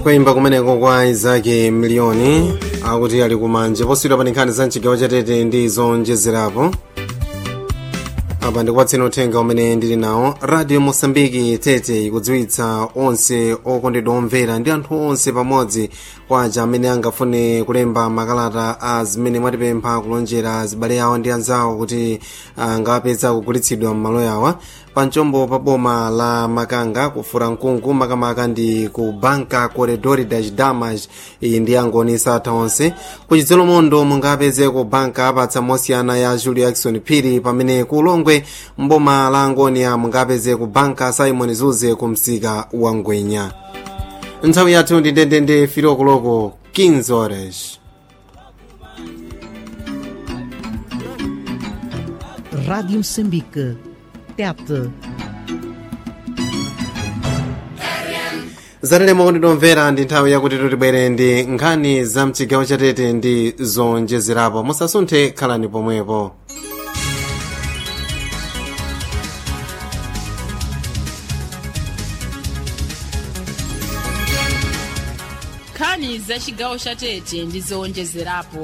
kuyimba kumeneko kwa izake miliyoni akuti ali kumanje poswira pa nkhani za mchigawo chatete ndi zonjezerapo apa ndikupatseni uthenga umene ndili nawo radio mosambiki tete ikudziwitsa onse okondedwa omvera ndi anthu onse pamodzi kwaja amene angafune kulemba makalata a zimene mwatipempha kulonjera azibale awo ndi anzawo kuti angapeza kugulitsidwa m'malo yawa pamchombo pa boma la makanga kufura mkungu makamaka ndi ku banka corredor das damas iyi ndi angoni satha onse kuchidzelo mondo mungapeze ku banka apatsa mosiyana ya julio jackson phiri pamene ku ulongwe mboma la angonia mungapeze ku banka simon zuze ku msika wa ngwenya nthawi yathu ndi ndendende filokoloko 15 horas Rádio Moçambique. Tete. zatalemo kuti tomvera ndi nthawi yakuti tibwere ndi nkhani za mchigawo chatete ndi zonjezerapo musasunthe khalani pomwepo nkhani za chigawo cha tete ndi zowonjezerapo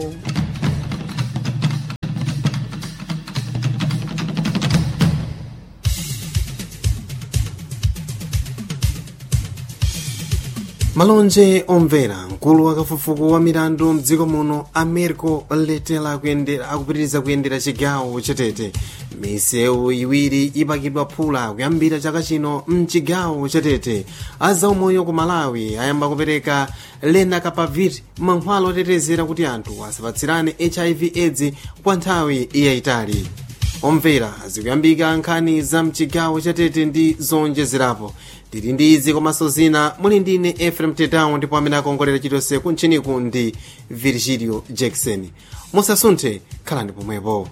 malonje omvera mkulu wa kafukufuku wa milandu mdziko muno americo letela kuyendera akupitiriza kuyendera chigawo chatete misewu iwiri ipakidwa phula kuyambira chaka chino mchigawo chatete azaumoyo ku malawi ayamba kupereka lenacapavir mankhwala otetezera kuti anthu asapatsirane hiv aids kwa nthawi yayitali omvera zikuyambika nkhani za mchigawo chatete ndi zonjezerapo tili ndi izi komanso zina muli ndine efrem tedown ndipo amene akongolera chilichonse kuntchiniku ndi virgilio jackson musasunthe khalani pomwepo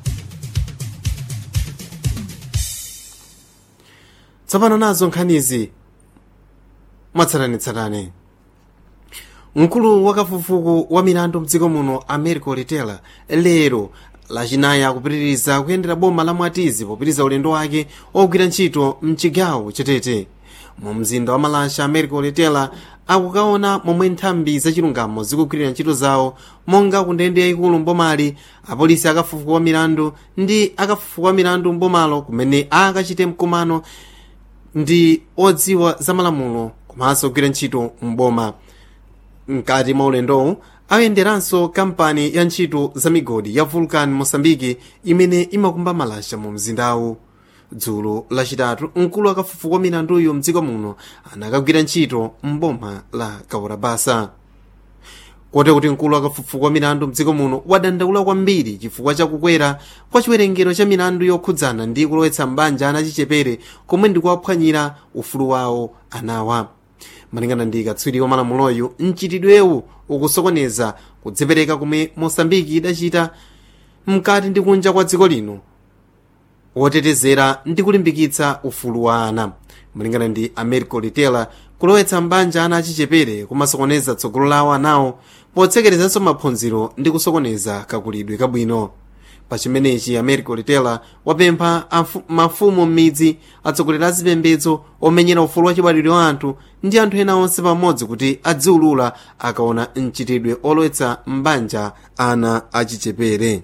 tsopano nazo nkhanizi mwatsatanetsatane mkulu wa kafukufuku wa milandu mdziko muno americo letela lero lachinayi akupitiriza kuyendera boma la mwatizi popitiriza ulendo wake ogwira ntchito mchigawo chatete mu mzinda wa malasha americo letela akukaona momwe nthambi zachilungamo zikugwirira ntchito zawo monga ku ndende yayikulu mbomali apolisi akafufuku wa milandu ndi akafufuku wa milandu mbomalo kumene akachite mkumano ndi odziwa za malamulo komanso kugwira ntchito mboma mkati mwa ulendowu ayenderanso kampani ya ntchito za migodi ya vulcan mosambiki imene imakumba malasha mu mzindawu dzulo lachitatu mkulu wa kafukufuku wa milanduyo mdziko muno anakagwira ntchito mboma la kaurabasa kote kuti mkulu wa kafukufuku wa milandu mdziko muno wadandaula kwambiri chifukwa chakukwera kwa chiwerengero cha milandu yokhudzana ndi kulowetsa mbanja ana achichepere komwe ndikuwaphwanyira ufulu wawo anawa malingana ndi katswiri wa malamuloyu mchitidwewu ukusokoneza kudzipereka kumwe mosambiki idachita mkati ndi kunja kwa dziko lino wotetezera ndi kulimbikitsa ufulu wa ana malingana ndi americo litela kulowetsa mbanja ana achichepere kumasokoneza tsogolo lawo anawo potsekerezanso maphunziro ndi kusokoneza kakulidwe kabwino pachimenechi americo litela wapempha mafumu m'midzi atsogoleri a zipembedzo omenyera ufulu wa chibadwidwe wa anthu ndi anthu ena onse pamodzi kuti adziulula akaona mchitidwe olowetsa mbanja ana achichepere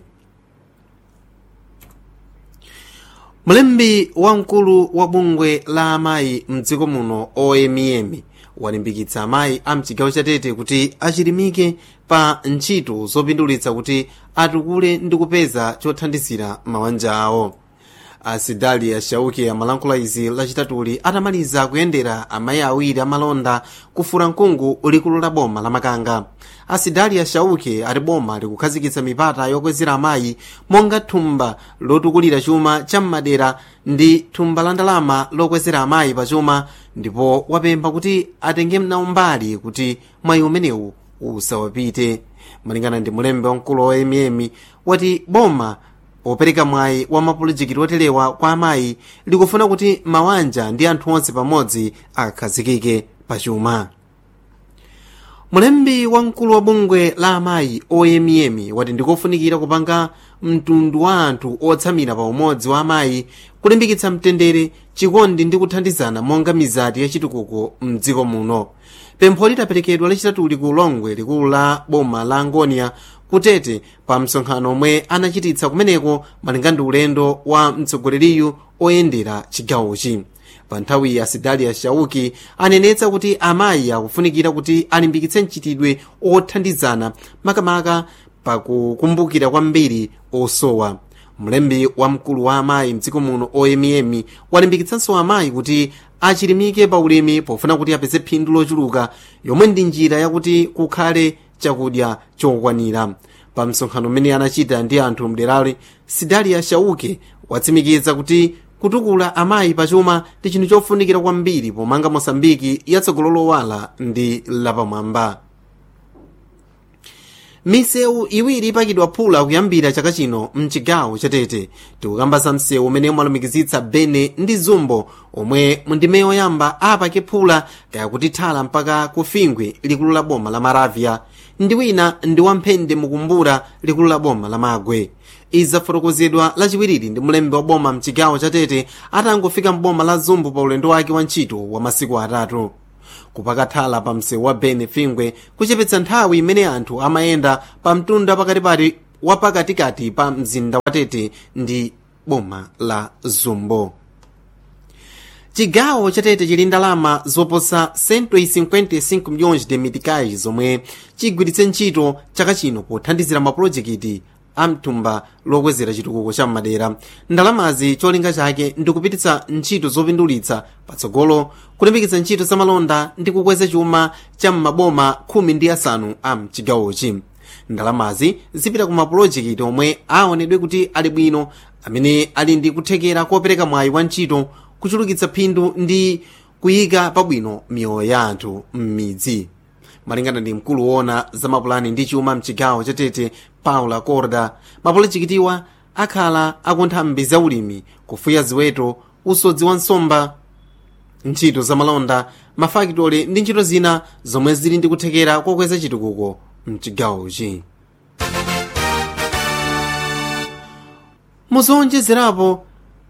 mlembi wamkulu wa bungwe la amayi mdziko muno oemiyemi walimbikitsa amayi a mchigawo chatete kuti achilimike pa ntchito zopindulitsa kuti atukule ndi kupeza chothandizira mabanja awo asidali ashauki amalankhula izi lachitatuli atamaliza kuyendera amayi awiri amalonda kufura mkungu likulu la boma la makanga asidali ashauki ati boma likukhazikitsa mipata yokwezera amayi monga thumba lotukulira chuma cha m'madera ndi thumba la ndalama lokwezera amayi pa chuma ndipo wapempha kuti atenge nawo mbali kuti mwayi umenewu usawapite malingana ndi mulembe wamkulu wa emiyemi wati boma popereka mwayi wa mapulojekiti otelewa kwa amayi likufuna kuti mawanja ndi anthu onse pamodzi akhazikike pachuma mulembi wamkulu wa bungwe la amayi oyemiyemi wati ndikofunikira kupanga mtundu wa anthu otsamira pa umodzi wa amayi kulimbikitsa mtendere chikondi ndi kuthandizana monga mizati yachitukuko mdziko muno pempho lidaperekedwa lachitatuli ku longwe likulu la boma la angonia kutete pa msonkhano omwe anachititsa kumeneko malinga ndi ulendo wa mtsogoleriyu oyendera chigawochi pa nthawi ya sidalia shauki anenetsa kuti amayi akufunikira kuti alimbikitse mchitidwe othandizana makamaka pakukumbukira kwambiri osowa mlembi wa mkulu wa amayi mdziko muno oyemiyemi walimbikitsanso amayi kuti achilimike pa ulimi pofuna kuti apeze phindu lochuluka yomwe ndi njira yakuti kukhale chakudya chokwanira pa msonkhano umene anachita ndi anthu mderali sidalia shauke watsimikiza kuti kutukula amayi pachuma ndi chinthu chofunikira kwambiri pomanga mosambiki yatsogolo lowala ndi lapamwamba misewu iwiri ipakidwa phula kuyambira chaka chino mchigawo chatete tikukamba za msewu umene umalumikizitsa bene ndi zumbo omwe mundime yoyamba apake phula kaya kuti thala mpaka kufingwe likulu la boma la maravya ndi wina ndi wamphende mukumbura likulu la boma la magwe izafotokozedwa lachiwiriri ndi mlembi wa boma mchigawo chatete atangofika mboma la zumbo pa ulendo wake wa ntchito wa masiku atatu kupaka thala pa msewu wa bene fingwe kuchepetsa nthawi imene anthu amayenda pa mtunda pakatipati wa pakatikati pa mzinda wa tete ndi boma la zumbo chigawo chatete chili ndalama zoposa 155 milhões de meticais zomwe chigwiritse ntchito chaka chino pothandizira mapulojekiti amthumba lokwezera chitukuko cha madera ndalamazi cholinga chake ndikupititsa ntchito zopindulitsa patsogolo kulimbikitsa ntchito za malonda ndi kukweza chuma cha m'maboma khumi ndi asanu a mchigawochi ndalamazi zipita ku mapulojekiti omwe aonedwe kuti ali bwino amene ali ndi kuthekera kopereka mwayi wa ntchito kuchulukitsa phindu ndi kuyika pabwino miyoyo ya anthu m'midzi malingana ndi mkulu woona za mapulani ndi chuma mchigawo chatete paula corda mapulojekitiwa akhala akuntha mbi za ulimi kufuya ziweto usodzi wa nsomba ntchito za malonda mafakitole ndi ntchito zina zomwe zili ndi kuthekera kokweza chitukuko mchigawochi muzowonjezerapo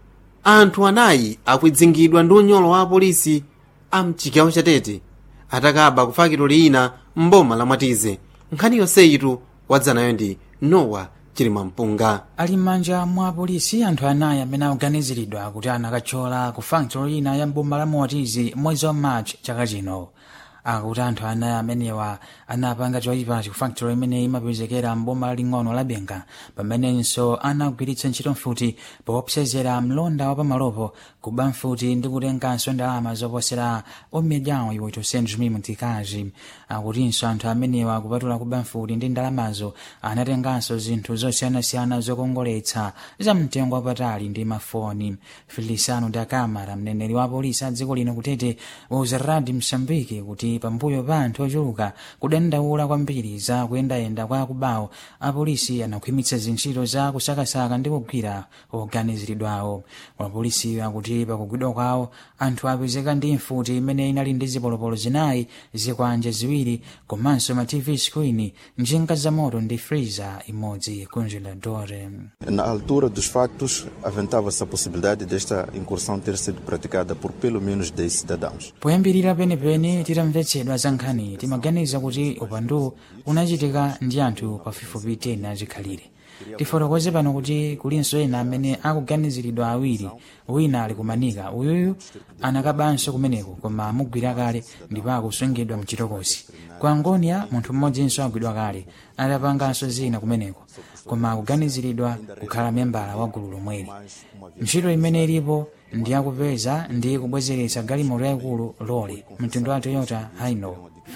anthu anayi akudzingidwa ndi unyolo wa apolisi a mchigawo chatete atakaba ku fakitoli ina mboma la mwatize nkhani yonseyitu wadzanayo ndi nowa chilimampunga ali m'manja mwa apolisi anthu anayi amene akuganiziridwa kuti anakathyola ku fakitoli ina ya mboma la mwatize mwezi wa march chaka chino akuti anthu anayi amenewa anapanga choyipachi ku fakitoli imene imapezekera mboma laling'ono la benga pamenenso anagwiritsa ntchito mfuti poopsezera mlonda wa pamalopo kuba mfuti ndi kutenganso ndalama zoposera omedyawo iwo 800 mil mtikazi akutinso anthu amenewa kupatula kuba mfuti ndi ndalamazo anatenganso zinthu zosiyanasiyana zokongoletsa za mtengo wapatali ndi mafoni feliciano da camara mneneri wa polisi a dziko lino kutete wauza radi msambiki kuti pambuyo pa anthu ochuluka kudandaula kwambiri za kuyendayenda kwa akubawo apolisi anakhwimitsa zintchito za kusakasaka ndi kugwira oganiziridwawo apolisi akuti pakugwidwa kwawo anthu apezeka ndi mfuti imene inali ndi zipolopolo zinayi zikwanje ziwiri komanso ma tv screen njinga za moto ndi freezer imodzi congeladore Na altura dos factos, aventava-se a possibilidade desta incursão ter sido praticada por pelo menos 10 cidadãos. poyambirira penepene titamvetsedwa za nkhani timaganiza kuti upandu unachitika ndi anthu pafupifupi 10 azikhalire tifotokoze pano kuti kulinso ena amene akuganiziridwa awiri wina ali kumanika uyuyu anakabanso kumeneko koma amugwira kale ndipo akusungidwa mchitokosi ku angonia munthu mmodzinso agwidwa kale adapanganso zina kumeneko koma akuganiziridwa kukhala membala wa gulu lomweli ntchito imene ilipo ndi yakupeza ndi kubwezeretsa galimoto yayikulu lole mtundu wa toyota hino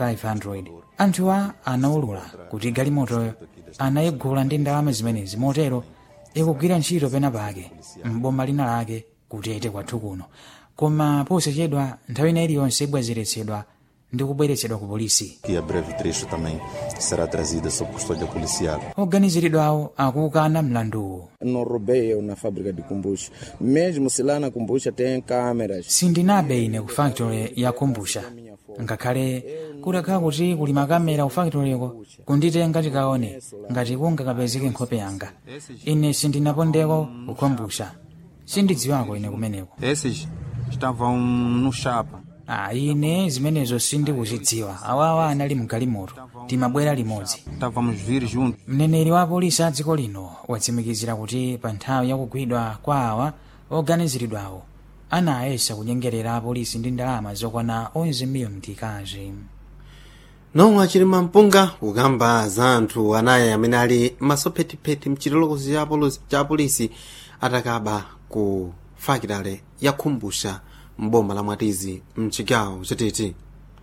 500 anthuwa anaulula kuti galimotoyo anayigula ndi ndalama zimenezi motero ikugwira ntchito pena pake mboma lina lake kutete kwathu kuno koma posachedwa nthawi ina iliyonse ibwezeretsedwa ndi kubweretsedwa ku polisi Que a breve trecho também será trazida sob custódia policial. oganiziridwawo akukana mlanduwu não roubei eu na fábrica de kombucha. Mesmo se lá na kombucha tem câmeras. sindinabe ine ku factory ya kumbusha ngakhale kudakhala kuti kuli makamera ku factoryko kunditenga tikaone ngati kungakapezeke nkhope yanga ine sindinapondeko kukombusha sindidziwako ine kumeneko Esses estavam no chapa. ah, ine zimenezo sindikuzidziwa awawa anali mgalimoto timabwera limodzi Estávamos vir juntos. mneneri wa polisi a dziko lino watsimikizira kuti pa nthawi yakugwidwa kwa awa oganiziridwawo anayesa kunyengerera apolisi ndi ndalama zokwana 11 miliyoni tikazi nomwe achilima mpunga kukamba za anthu anayi amene ali masophetipheti mchitolokosi cha polo- cha polisi atakaba ku fakitale yakhumbusha mboma la mwatizi mchigawo chatete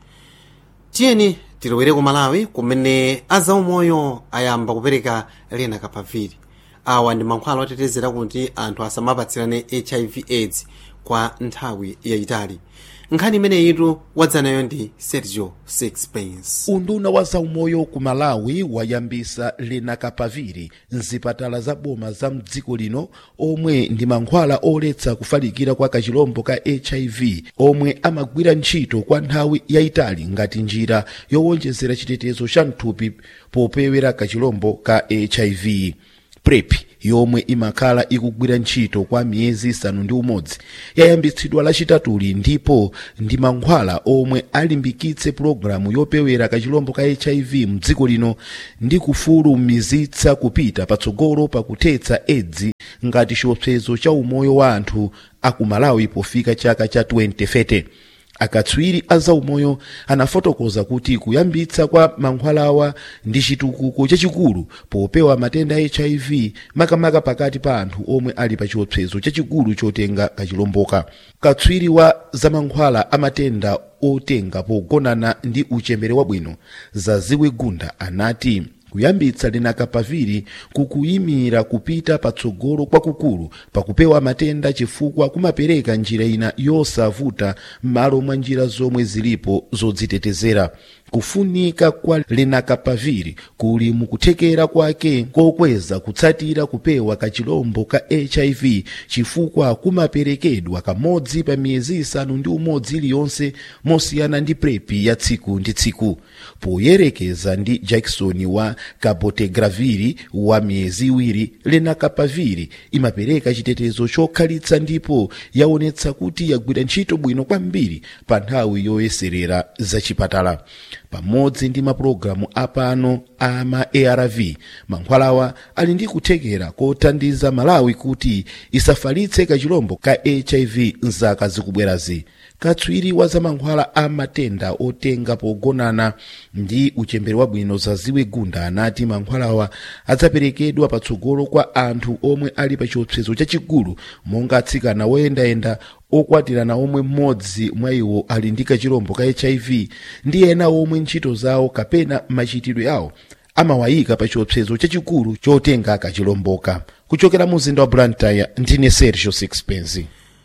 tiyeni tilowere ku malawi kumene azaumoyo ayamba kupereka lena kapaviri awa ndi mankhwala otetezera kuti anthu asamapatsirane hiv aids kwa nthawi yayitali nkhani imeneyitu wadzanayo ndi sergio sixpence unduna wa zaumoyo ku malawi wayambisa lenakapaviri mzipatala za boma za mdziko lino omwe ndi mankhwala oletsa kufalikira kwa kachilombo ka hiv omwe amagwira ntchito kwa nthawi yayitali ngati njira yowonjezera chitetezo cha mthupi popewera kachilombo ka hiv prep yomwe imakhala ikugwira ntchito kwa miyezi isanu ndi umodzi yayambitsidwa lachitatuli ndipo ndi mankhwala omwe alimbikitse pulogalamu yopewera kachilombo ka hiv mdziko lino ndi kufulumizitsa kupita patsogolo pakuthetsa edzi ngati chiopsezo cha umoyo wa anthu aku malawi pofika chaka cha 2030 akatswiri a zaumoyo anafotokoza kuti kuyambitsa kwa mankhwalawa ndi chitukuko chachikulu popewa matenda a hiv makamaka pakati pa anthu omwe ali pa chiopsezo chachikulu chotenga kachilomboka katswiri wa zamankhwala a matenda otenga pogonana ndi uchembere wabwino zaziwe gunda anati kuyambitsa lenakapaviri kukuyimira kupita patsogolo kwakukulu pakupewa matenda chifukwa kumapereka njira ina yosavuta m'malo mwa njira zomwe zilipo zodzitetezera kufunika kwa lenakapaviri kuli mukuthekera kwake kokweza kutsatira kupewa kachilombo ka hiv chifukwa kumaperekedwa kamodzi pa miyezi isanu ndi umodzi iliyonse mosiyana ndi prepi ya tsiku ndi tsiku poyerekeza ndi jackson wa kabotegraviri wa miyezi iwiri lenakapaviri imapereka chitetezo chokhalitsa ndipo yaonetsa kuti yagwira ntchito bwino kwambiri pa nthawi yoyeserera zachipatala pamodzi ndi mapulogalamu apano ama arv mankhwalawa ali ndi kuthekera kothandiza malawi kuti isafalitse kachilombo ka hiv mzaka zikubwerazi katswiri wa zamankhwala a matenda otenga pogonana ndi uchembere wabwino zaziwe gunda anati mankhwalawa adzaperekedwa patsogolo kwa anthu omwe ali pa chiopsezo chachikulu monga atsikana woyendayenda okwatirana omwe mmodzi mwa iwo ali ndi kachilombo ka hiv ndi ena omwe ntchito zawo kapena machitidwe awo amawayika pa chiopsezo chachikulu chotenga kachilomboka kuchokera mu mzinda wa blantyre ndine sergio sixpence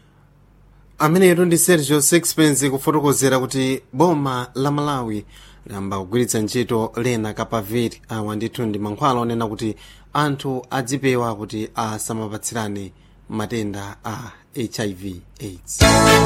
ameneyo ndi sergio sixpence kufotokozera kuti boma la malawi liyamba kugwiritsa ntchito lena kapaviri awa ndithu ndi mankhwala onena kuti anthu adzipewa kuti asamapatsirane matenda a hiv aids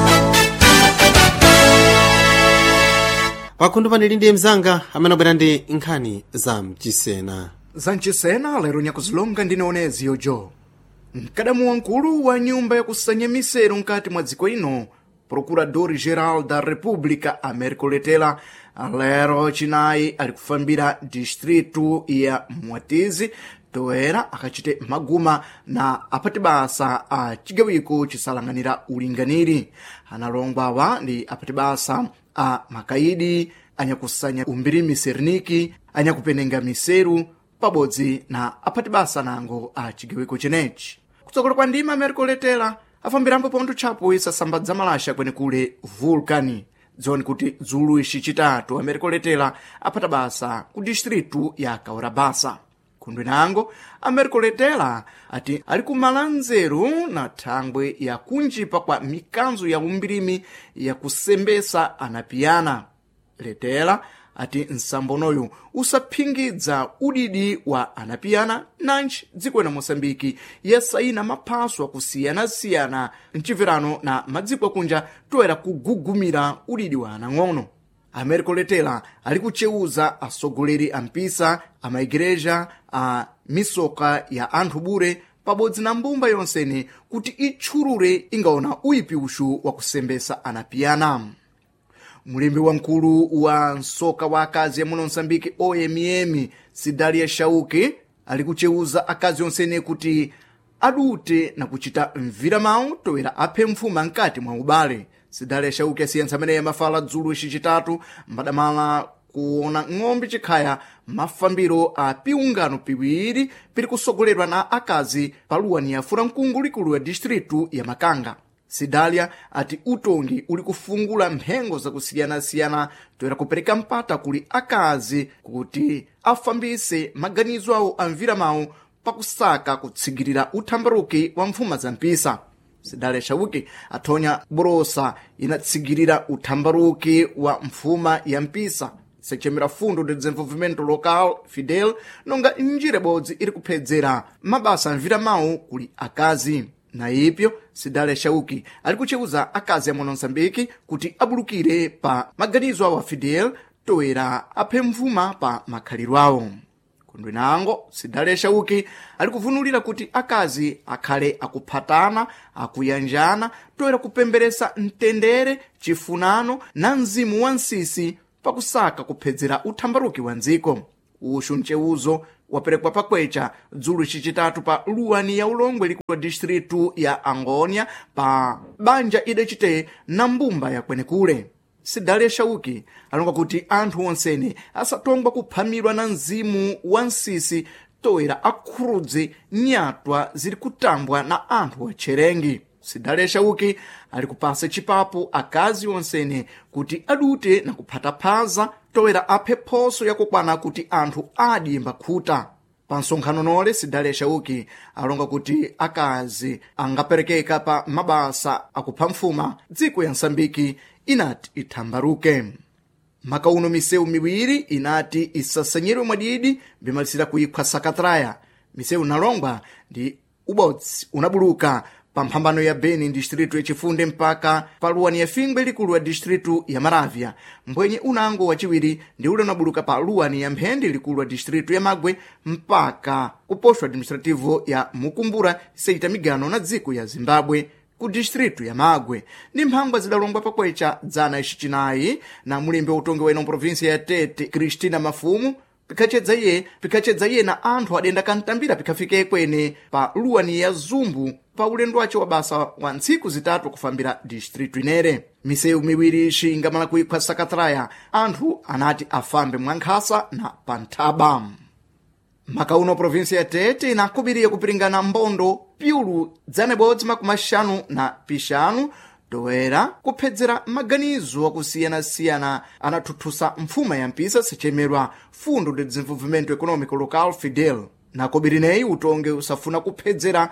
pakhundu panili ndi mzanga amene abwera ndi nkhani za mchisena zamchisena lero nyakuzilonga ndinaonezi yojo mkadamu wankulu wa nyumba yakusanya misero mkati mwa dziko ino procurador geral da república américo letela lero chinayi ali kufambira distritu ya mwatizi toera akachite maguma na apati basa a chigawiko chisalanganira ulinganiri analongwa awa ndi apati basa a makaidi anyakusanya umbiri miserniki anyakupenenga miseru pabodzi na apati basa nango a chigawiko chenechi kutsogola kwa ndima americo letela afambirambo pontho tchapo isasambadza malasha kwenekule vulkani dzoni kuti dzulu ixi citatu americo letela aphata basa ku distritu ya kaurabasa khundwe nango americo letela ati ali kumala nzeru na thangwe ya kunjipa kwa mikanzo ya umbirimi ya kusembesa anapiyana letela ati nsambonoyu usaphingidza udidi wa anapiyana nanji dziko la moçambike yasayina maphaso akusiyana-siyana mcibverano na madziko akunja toera kugugumira udidi wa anang'ono americo letela ali kuceuza atsogoleri a mpisa a maigereja a misoka ya anthu bure pabodzi na mbumba yonsene kuti itchulure ingaona uyipi uxu wa kusembesa anapiyana mulembi wamkulu wa msoka wa akazi yamuno msambiki omm sidalia shauki ali kucheuza akazi onsene kuti adute na kuchita mvira mawu toera aphe mfuma mkati mwa ubale sidalia shauki asiyentsa ameneyi amafala dzulo icicitatu mbadamala kuona ng'ombe chikhaya mafambiro a piungano piwiri piri kusogoledwa na akazi paluwani ya furamkungu likulu ya distritu ya makanga sidalia ati utongi uli kufungula mphengo zakusiyana-siyana toera kupereka mpata kuli akazi kuti afambise maganizo awo a mvira mawu pakusaka kutsigirira uthambaruki wa mfuma za mpisa sidalia shauki athonya borosa inatsigirira uthambaruki wa mfuma ya mpisa sechemera fundo de desenvolvimento local fidel nonga njira ibodzi iri kuphedzera mabasa amvira mawu kuli akazi na ipyo sidalia shauki ali kucheuza akazi amuno msambiki kuti abulukire pa maganizo awo a fidel toera aphe mfuma pa makhaliro awo kundwinango sidalia shauki ali kuvunulira kuti akazi akhale akuphatana akuyanjana toera kupemberesa mtendere chifunano na mzimu wa nsisi pakusaka kuphedzera uthambaruki wa ndziko uxu mceuzo waperekwa pakwecha dzulo chicitatu pa luwani ya ulongwe likulu wa distritu ya angonia pa banja idacite na mbumba ya kwenekule sidalia shauki alonga kuti anthu onsene asatongwa kuphamirwa na mzimu wa nsisi toera akhurudze nyatwa ziri kutambwa na anthu acherengi sidalia shauki ali kupasa chipapo akazi onsene kuti adute na kuphata phaza toera aphe phoso yakukwana kuti anthu adiyemba khuta pa nsonkhano nole sidalia shauki alonga kuti akazi angaperekeka pa mabasa akupha mfuma dziko ya msambiki inati ithambaruke makauno misewu miwiri inati isasanyidwe mwadidi bimalisira kuikhwa sakatraya misewu nalongwa ndi ubodzi unabuluka pa mphambano ya beni distritu yachifunde mpaka paluwani ya fingwe likulu ya distritu ya maravya mbwenye unango wachiwiri ndi ule unabuluka pa luwani ya mphende likulu ya distritu ya magwe mpaka ku posto administrativo ya mukumbura seita migano na dziko ya zimbabwe ku distritu ya magwe ndi mphangwa zidalongwa pakwecha dzana icicinayi na mulembi wa utongi wa ino provinsia ya tete kristina mafumu pikhacedza iye pikhacedza iye na anthu adenda kantambira pikhafike kwene pa luwani ya zumbu pa ulendo wace wa basa wa ntsiku zitatu kufambira distritu inere misewu miwiri ixi ingamala kuikhwa sakatraya anthu anati afambe mwankhasa na panthaba makauno provinsia ya tete inakubiriye kupiringana mbondo pyulu dzanebodzi makumi axanu na pixanu toera kuphedzera maganizo akusiyana-siyana anathuthusa mfuma ya mpisa sechemerwa fundo de desenvolvimento econômico local fidel nakobirineyi utongi usafuna kuphedzera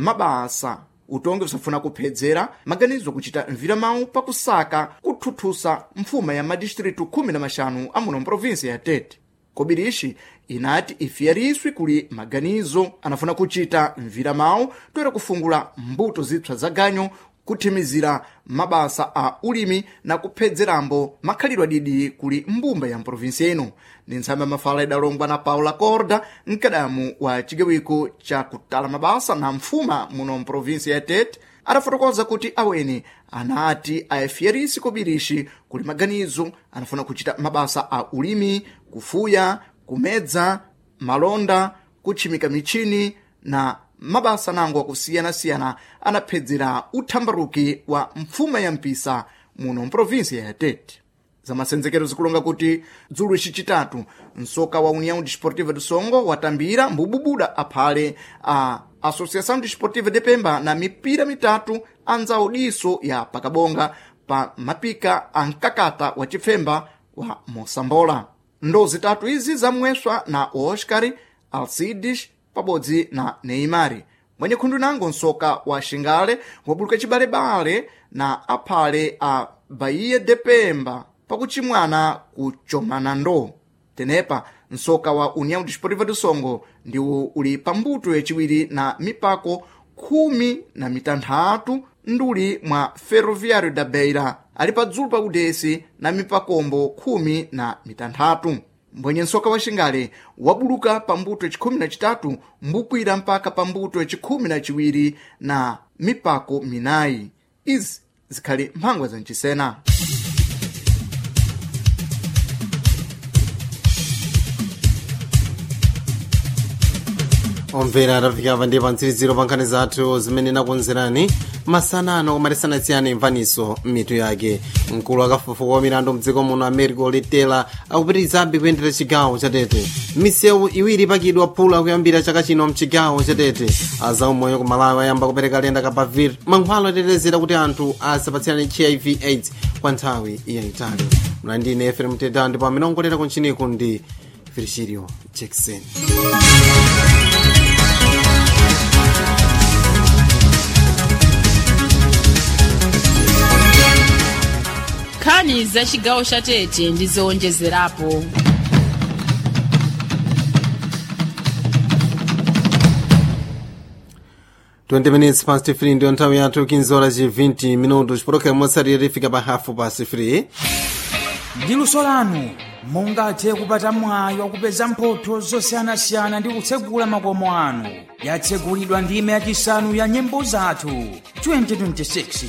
mabasa utongi usafuna kuphedzera maganizo kuchita mvira mawu pakusaka kuthuthusa mfuma ya madistritu khumi na maxanu amuno mprovinsia ya tete kobirishi inati ifiyariswi kuli maganizo anafuna kuchita mvira mawu toera kufungula mbuto zipsa za ganyo kuthimizira mabasa a ulimi na kuphedzerambo makhalidwe adidi kuli mbumba ya mprovinsia ino ndi ntsamba mafala idalongwa na paula corda mkadamu wa cigawiko ca kutala mabasa na mfuma muno mprovinsia ya tete adafotokoza kuti aweni anati ayafiyarisi kobirishi kuli maganizo anafuna kuchita mabasa a ulimi kufuya kumedza malonda kutchimika michini na mabasa nango akusiyana-siyana anaphedzera uthambaruki wa mfuma ya mpisa muno mprovinsia ya tete zamasenzekero zikulonga kuti dzulo icicitatu msoka wa união desportiva do songo watambira mbububuda aphale a associação desportiva de pemba na mipira mitatu anzawo diso ya pakabonga pa mapika a mkakata wa chifemba wa mosambola ndo zitatu izi zamweswa na oscar alcides pabodzi na neimari mwenye khundu nango msoka wa xingale wabuluka cibalebale na aphale a bahia de pemba pakuchimwana kuchomana ndo tenepa msoka wa união desportiva do songo ndiwo uli pambuto yaciwiri na mipako khumi na mitanthatu nduli mwa ferroviário da beira ali padzulu pa udesi na mipakombo khumi na mitanthatu mbwenye msoka wa xingale wabuluka pambuto yacikhumi na citatu mbukwira mpaka pambuto yacikhumi na ciwiri na mipako minayi izi zikhali mphangwa zancisena omvera tafika pa ndi pa mtsiriziro pa nkhani zathu zimene nakonzerani masanano koma tisanasiyane mvaniso m'mitu yake mkulu akafufuka wa milandu mdziko muno americo letela akupitirizabe kuyendera chigawo chatete misewu iwiri ipakidwa phula kuyambira chaka chino mchigawo chatete azaumoyo ku malawi ayamba kupereka lenda kapavir mankhwalo atetezera kuti anthu asapatsirane hiv aids kwa nthawi yayitali mlandine efrem tedao ndipo amene ongolera kunchiniku ndi virgilio jackson nkhani za chigawo cha tete ndi zowonjezerapo 20 minutes past 3 ndiyo nthawi yathu 15 horas e 20 minutos pologalamu motsatira lifika pa hafu past 3 ndi luso lanu mungathe kupata mwayi wakupeza mphotho zosiyanasiyana ndi kutsegula makomo anu yatsegulidwa ndime yachisanu ya nyimbo zathu 2026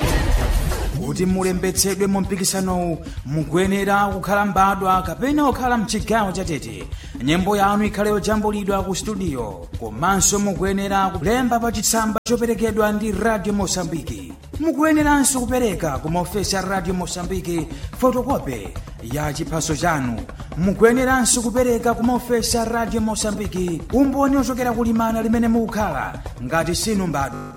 kuti mulembetsedwe mu mpikisanowu mukuyenera kukhala mbadwa kapena kukhala mchigawo chatete nyimbo yanu ikhale yojambulidwa ku studio komanso mukuyenera kulemba pa chitsamba choperekedwa ndi radio mosambiki mukuyeneranso kupereka ku maofesi a radio mosambiki fotokope ya chiphaso chanu mukuyeneranso kupereka ku maofesi a radio mosambiki umboni ochokera kulimana limene mukukhala ngati sinu mbadwa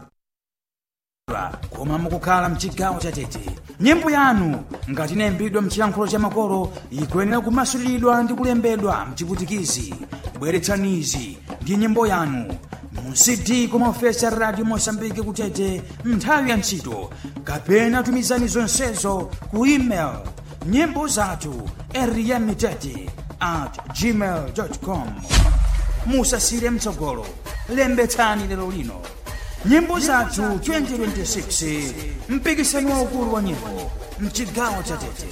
koma mukukhala mchigawo chatete nyimbo yanu ngati inayimbidwa mchiyankhulo cha makolo ikuyenera kumasuliridwa ndi kulembedwa mchiputikizi bweretsanizi ndi nyimbo yanu mu cd kumaofesi a radio mosambiki kutete nthawi ya ntchito kapena tumizani zonsezo ku email nyimbo zathu eriyamitete at gmail com musasire mtsogolo lembetsani lero lino nyimbo zathu 2026 mpikisano waukulu wa nyimbo mchigawo cha tete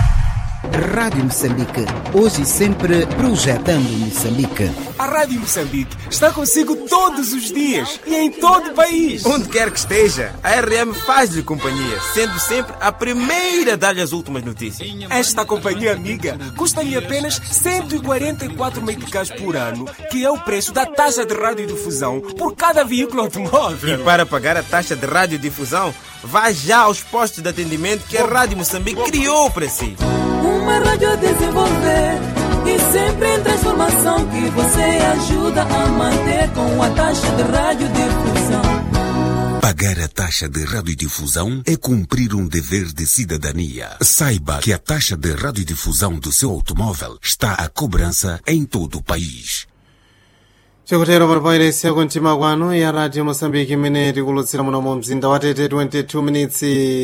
Rádio Moçambique, hoje e sempre projetando Moçambique. A Rádio Moçambique está consigo todos os dias e em todo o país. Onde quer que esteja, a RM faz-lhe companhia, sendo sempre a primeira a dar-lhe as últimas notícias. Esta companhia amiga custa-lhe apenas 144 meticais por ano, que é o preço da taxa de radiodifusão por cada veículo E automóvel. para pagar a taxa de radiodifusão, vá já aos postos de atendimento que a Rádio Moçambique criou para si. Uma rádio a desenvolver e sempre em transformação que você ajuda a manter com a taxa de radiodifusão. Pagar a taxa de radiodifusão é cumprir um dever de cidadania. Saiba que a taxa de radiodifusão do seu automóvel está à cobrança em todo o país. chikutero palipoyeretsa kumtima kwanu ya radio moçambique imene tikulutsira muno mu mzinda wa tete 22 minutes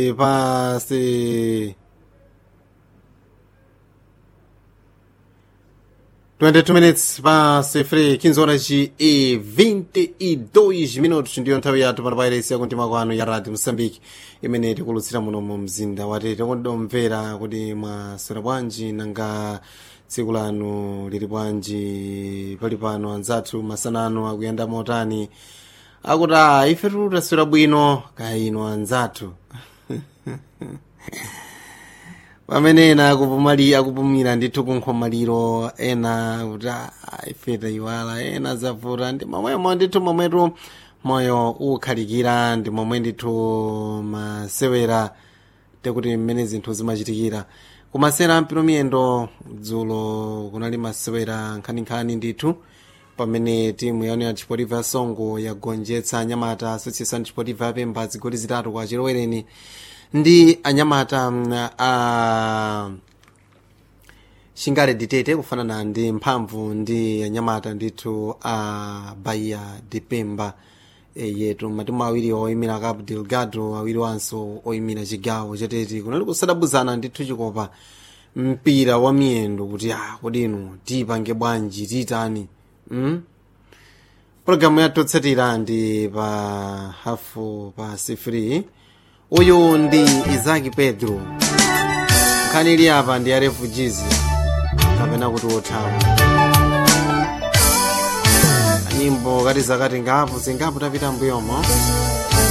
pasi 22 minutes pasi 3 15 horas e 22 minutos ndiyo nthawi yathu palipoyeretsa kumtima kwanu ya radio moçambique imene tikulutsira muno mu mzinda wa tete kondomvera kuti mwaswera bwanji nanga tsiku lanu lili bwanji pali pano anzathu masanano akuyenda motani akuti a ife taswera bwino kaya ino anzathu pamene ena akupumali akupumira ndithu kunkhomaliro ena kuti a ife tayiwala ena zavuta ndi momwemo ndithu momwetu moyo ukhalikira ndi momwe ndithu masewera tekuti mmene zinthu zimachitikira kumasera mpino miyendo dzulo kunali masewera nkhaninkhani ndithu pamene timu yanu ya chipotiva ya songo yagonjetsa anyamata association chipotiva yapemba zigoli zitatu kwa chilowereni ndi anyamata mm, a shingale ditete kufanana ndi mphamvu ndi anyamata ndithu a bahia de pemba e, yetu matimu awiri oyimira cabo delgado awiri wanso oyimira chigawo chatete kunali kusadabuzana ndithu chikopa mpira wa miyendo kuti ah kodi inu tipange bwanji titani mm? pologalamu yathu ndi pa hafu pa sifiri uyu ndi izaki pedro nkhani ili apa ndi ya refugees kapena kuti othawa nyimbo kati zakati ngapo zingapo tapita mbuyomo